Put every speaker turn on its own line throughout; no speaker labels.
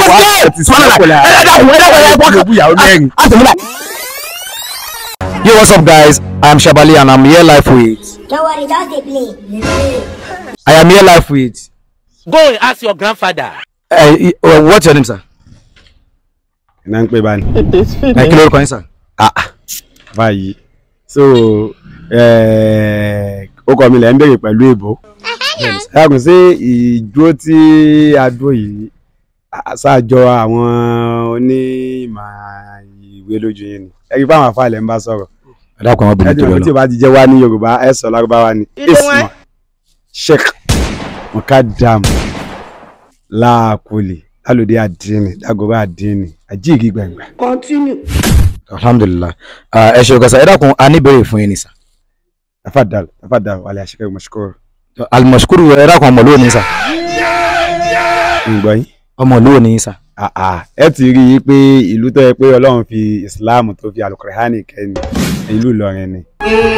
Yo, what's up, guys? I'm Shabali and I'm here live with.
Don't worry, just dey play.
I am here live with.
Go and ask your grandfather.
Uh, uh, what's your name, sir?
iná ń pè bá ní.
Uh, kí lórúkọ yín, sir?
Ah, ah, báyìí so eh, ó kọ mi lẹ́ ń béèrè pẹ̀lú èbó ẹ̀kùn sí ìdúró tí a dúró yìí a- ṣáàjọ àwọn onímọ̀ ìwé lójú yín ni ẹ kí fáwọn afáàlẹ̀ ń bá sọ̀rọ̀
Ẹ dákun àwọn
ẹ
obìnrin
ti
tó
mọ̀
lọ
tí o bá ti jẹ́ wá ní Yorùbá ẹ sọ lárúbáwá ni isma sheikh mukadam laakuli lálùdí àdínì dàgọ́bà àdínì àjíìgì gbẹ̀ngbẹ̀.
Alhamdulillah. Uh, ẹ ṣe òkè sir. Ẹ dákun a ní ìbéèrè fún yín ni, sir.
tafadal tafadal wàlẹ̀ àṣekẹ́ mọ̀ṣúkúrò
Al-mashkuru ẹ dákun ọmọ olówó ni, sir.
ǹgbọ́ yín.
Ọmọ olówó ni, sir.
Ah, ah, ẹ ti rí i pé ìlú tó yẹ pé ọlọ́run fi islam tó fi alukurahani kẹ́ni ìlú Ìlọrin ni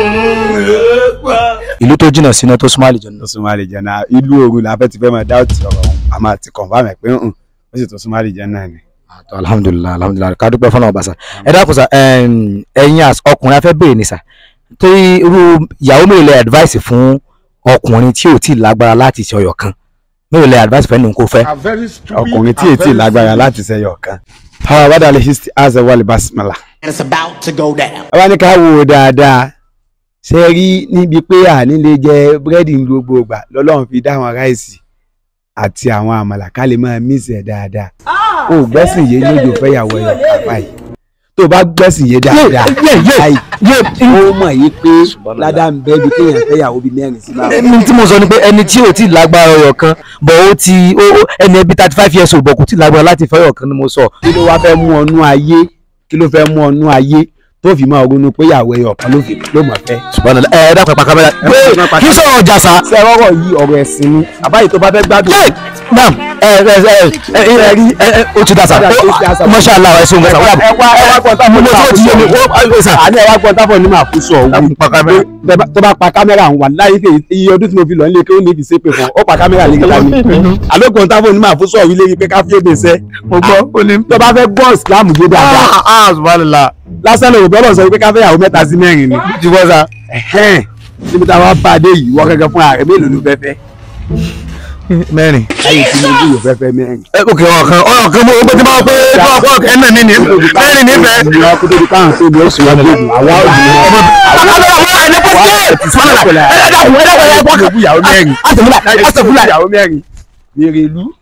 Ìlú tó jìnnà sínú tó súnmọ́ àlejò
tó súnmọ́ àlejò náà ìlú òru la fẹ́ ti fẹ́ máa dá òtí ọ̀rọ̀ ọ̀hún a máa ti confirm ẹ̀ pé ń ó sì tó súnmọ́ àlejò náà ni.
náà. Alhamdulillah, alhamdulillah. Ká dúpẹ́ fọ́nà ọba, sir. Ẹ dákun, sir. ẹm, Ẹ̀yin as ọkùnrin afẹ́ béèrè ni, sir. Torí irú ìyàwó mélòó lẹ advice fún ọkùnrin tí ò tí ì lágbára láti ṣe ọyọ̀ kan? Mélòó lẹ advice fẹ́ nù kó fẹ́?
ọkùnrin tí ètí lágbára láti ṣẹyọ kan. àwọn àbádà lè ṣe àṣẹ wọlé basimala.
It's about to go down.
ẹ wá ní ká wò ó dáadáa ṣe rí níbi pé àní lè jẹ búrẹ́dì ní gbogbo ìgbà lọ́lọ́run fi dá àwọn ráìsì àti àwọn àmàlà ká lè máa mísì ẹ̀ dáadáa o ò gbẹ́sìn yé lójó fẹ́yàwó ẹ̀yọ̀ kápá yìí tó o bá gbẹ́sìn yé dáadáa báyìí ó mọ̀ yí pé ládà ń bẹ́ bí kéèyàn fẹ́yàwó bíi mẹ́rin sí máa
ẹni tí mo sọ ni pé ẹni tí ò tí ì lágbára ọyọ̀ kan bọ̀ ó ti ó ó- ẹni ẹbí thirty five years old bọ̀ kò tí ì lágbára láti fẹ́ ọyọ̀ kan ni mo sọ.
kí ló wá fẹ́ mú ọnú ayé kí ló fẹ́ mú ọnú ayé tó fi máa ronú pé ìyàwó ẹ̀yọ̀ kan ló fi ló mọ̀ fẹ́.
Subhanallah. ẹ ẹ dákun ẹ pa kámẹ́rà
pa
kí sọ̀rọ̀ ọjà sá.
ṣé ọ̀rọ̀ yìí ọ̀rọ̀ ẹ̀sìn ni àbáyé tó bá fẹ́ gbádùn.
Hey, naam ẹ ẹ ẹ ẹ ẹ rí ẹ ẹ o ti da sa masha allah ẹ sọ̀rọ̀ sa
ẹ wá ẹ wá gbọ́n tábọ̀
mo
ní
tí o ti yé mi
àfúsọ̀
o sa.
àní ẹ wá gbọ́n tábọ̀ ní àfúsọ̀ òwú
pa kámẹ́rà.
Bẹ́ẹ̀ bá- tó bá pa kámẹ́rà ń wà láyé pé iye ọdún tí mo fi lọ nílé kí ó ní fi ṣépè fún ọ ó pa kámẹ́rà lè gbà mí àlógbọ̀n tábọ̀ ní àfúsọ̀ òwú lérí pé ká fi èdè sẹ́ mo gbọ́ ó ní tó bá fẹ́ gbọ́ ìsìlámù yé dáadáa
ah subhanallah.
lásán lè bọ́lọ̀ sọ pé ká fẹ́ yàwó mẹ́ta sí mẹ́rin ni
ti bọ́ sa.
ẹ̀hẹ́n níbi tá a wá bá a dé yìí wọ́n gẹ́gẹ́ fún ààrẹ mélòó ló fẹ́ fẹ́
mẹ́rin.
láyé tí mo yóò fẹ́ fẹ́ mẹ́rin.
ẹ ok ọ̀rọ̀ kan ọ̀rọ̀ kan mo gbé tí máa pé ọ̀rọ̀ kan ẹ̀ náà ní ní mẹ́rin nífẹ̀ẹ́.
ìyá kó tóbi káwọn tó bí ó sì wọ́n gbé àwa ò ní ìyàwó mẹ́rin ìyàwó mẹ́rin wèrè ìlú